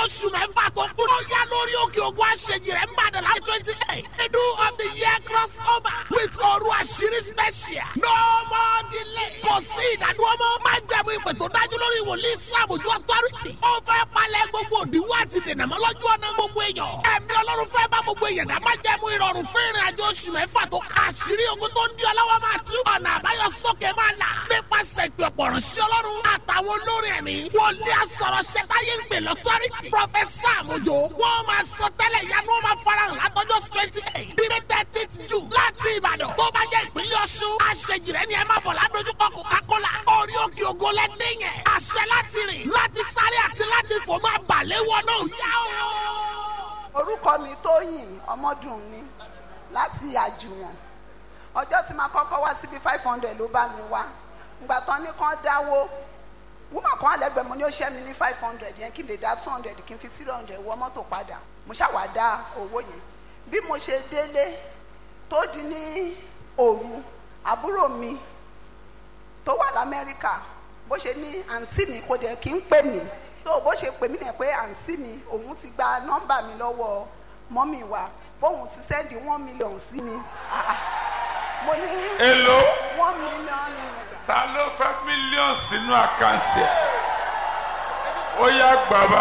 oṣù mẹ́fà tó kúrò yá lórí òkè ògùn àṣejì rẹ̀ ń bàdàn láti twenty eight middle of the year cross over with òru àṣírí special no more delay kò sí ìdádúró mọ́ má jẹ̀mú ìpè tó dájú lórí wòlíì sàmójú authority ó fẹ́ palẹ̀ gbogbo òdiwọ́ àti dènà mọ́ lọ́jú ọ̀nà gbogbo èèyàn ẹ̀mí ọlọ́run fẹ́ bá gbogbo èèyàn dá má jẹ̀mú ìrọ̀rùn fún ìrìn àjò oṣù mẹ́fà tó àṣírí ogun tó ń di ọlọ́wọ́ máa tú ọ̀nà àbáyọ sókè máa là nípasẹ̀ ìpè ọ̀pọ̀ ránṣẹ́ ọlọ́run àtàwọn olórin ẹ̀mí wòlíì àsọ̀rọ̀ ṣẹ̀táyé ń pè lọ́tọ́rìtì pọfẹ́sà àmójó wọ́n máa sọ tẹ́lẹ̀ ìyanu wọn máa farahàn látọjọ́ twenty eight bíbí thirty jù láti ìbàdàn tó bá jẹ́ ìpínlẹ̀ ọ̀ṣun àṣejì rẹ̀ ni ẹ máa bọ̀ ládojúkọ coca-cola orí òkè ògo lẹ́dẹ̀ yẹn àṣẹ láti rìn láti sáré àti láti fò máa balẹ̀ wọn náà yá o. orúkọ mi tóyìn ọmọdún mi láti àjùwọ̀n ọjọ́ tí màá kọ́kọ́ wá síbi five hundred ló bá mi wá ìgbà tán ní kán dáwó wúmọ̀ kan àlẹ́gbẹ̀ẹ́ mo ní ó ṣẹ́ mi ní five hundred yẹn kí n lè dá two hundred kí n fi three hundred wọ mọ́tò padà mo ṣàwá dá owó yẹn bí mo ṣe délé tó di ní òru àbúrò mi tó wà lamẹ́ríkà bó ṣe ní àǹtí mi kò dẹ̀ kí n pè mí tó bó ṣe pè mí nìyẹn pé àǹtí mi òun ti gba nọ́mbà mi lọ́wọ́ mọ́mì wa bóun ti sẹ́ndì one million sí mi Ah, ah. mo ní èlò one million naira. ta ló fẹ́ mílíọ̀nù sínú àkáǹtì ẹ̀ ó yá gbàgbà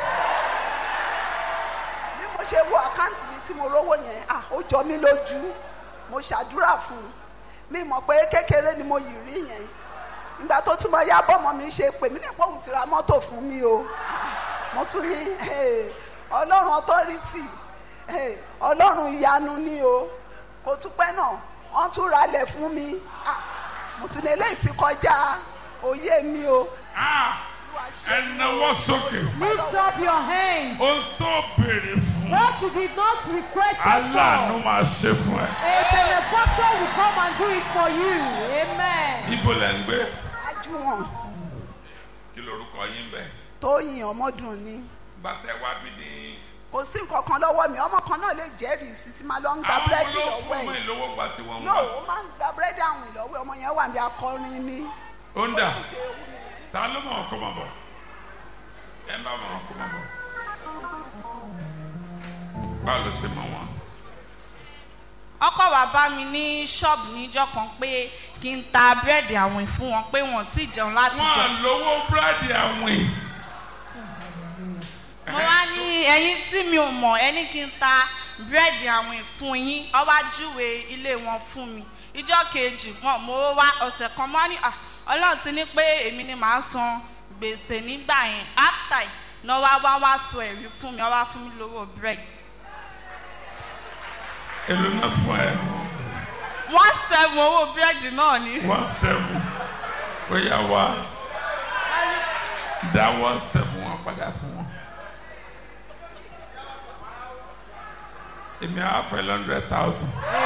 bí mo ṣe wo àkáǹtì mi tí mo rówó yẹn ah ó jọ mí lójú mo ṣàdúrà fún un mi mọ̀ pé kékeré ni mo yìí rí yẹn ìgbà tó túmọ̀ ya bọ́mọ mi ṣe pè mí nípa òun ti ra mọ́tò fún mi o mo tún ní eh, ọlọ́run authority eh, ọlọ́run ìyanu ni o kò tún pẹ́ náà wọ́n tún ralẹ̀ fún mi Ah, mo tún ní eléyìí ti kọjá òye mi o. Olúwa ṣe ẹ náwó sókè Lift up your hands. ó tó béèrè fún What you did not request it aláàánú for, máa ṣe fún ẹ a benefactor will come and do it for you. Amen. ibo lẹ ń gbé ajúwọ̀n kí lorúkọ yín bẹ tóyìn ọmọdún ni. gbàtẹ wá bí ní. kò sí nǹkan kan lọ́wọ́ mi ọmọ kan náà lè jẹ́rìí sí ti máa lọ ń gba àwọn búrẹ́dì ló lọ́wọ́ fún ọmọ ẹ̀ ìlówó gbà tí wọ́n ń no gbà ó máa ń gba búrẹ́dì àwìn lọ́wọ́ ẹ̀ ọmọ yẹn wà ní akọrin ni. ó ń dà Ó dìde ewu nìyẹn. ta ló mọ̀ ọkọ mọ̀ bọ̀ ẹ bá mọ̀ ọkọ mọ̀ bọ̀ báwo ló ṣe mọ̀ wọn. ọkọ wa bá mi ní ṣọ́ọ̀bù níjọ́ kan pé kí n ta búrẹ́dì àwìn fún wọn pé wọn ò tí ì jẹun láti wọn jọ. à lówó búrẹ́dì àwìn. mo wá ní ẹyin tí mi ò mọ̀ ẹni kí n ta búrẹ́dì àwìn fún yín ó wá júwe ilé wọn fún mi ìjọ́ kejì wọn mo wá ọ̀sẹ̀ kan mọ́ ní "Ah, ọlọ́run ti ní pé èmi ni màá san gbèsè nígbà yẹn after náà wá wá wá sọ ẹ̀rí fún mi wọ́n wá fún mi lówó búrẹ́dì. èlò náà fún ẹ wọ́n sẹ́gun owó búrẹ́dì náà ni. one seven ó yà wá dá one seven wọn padà fún wọn. èmi á fẹ́ hundred thousand.